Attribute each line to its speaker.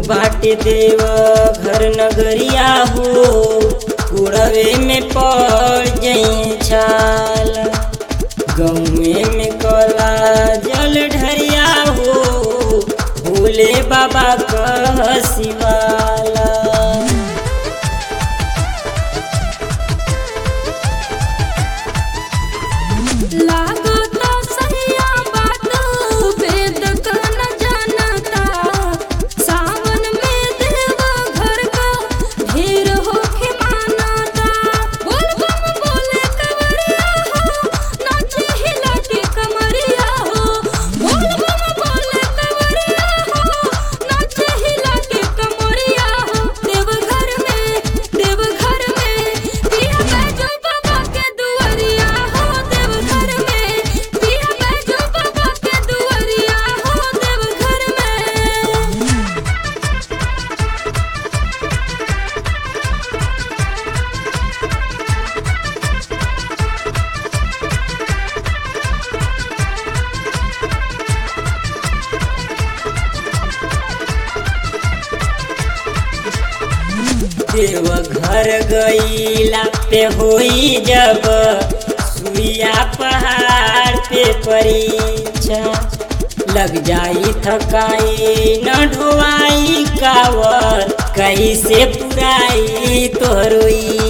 Speaker 1: बाटे देव घर नगरिया हो उड़वे में पड़ जई छाल गौए में कला जल ढरिया हो भोले बाबा कह शिवाला
Speaker 2: लागता सहिया बात वेद का न जानता सावन में देव घर का ढेर होके मानता बोल बम बोले कवरिया हो नाचे हिला के कमरिया हो बोल बम बोले कवरिया हो नाचे हिला के कमरिया हो देव घर में देव घर में पिया बैजो बाबा के दुआरिया हो देव घर में पिया बैजो बाबा के दुआरिया हो देव घर में
Speaker 1: देव घर गईला पे होई जब सुइया पहाड़ पे परीक्षा लग जाई थकाई न ढोवाई कावर कैसे पुराई तोहरोई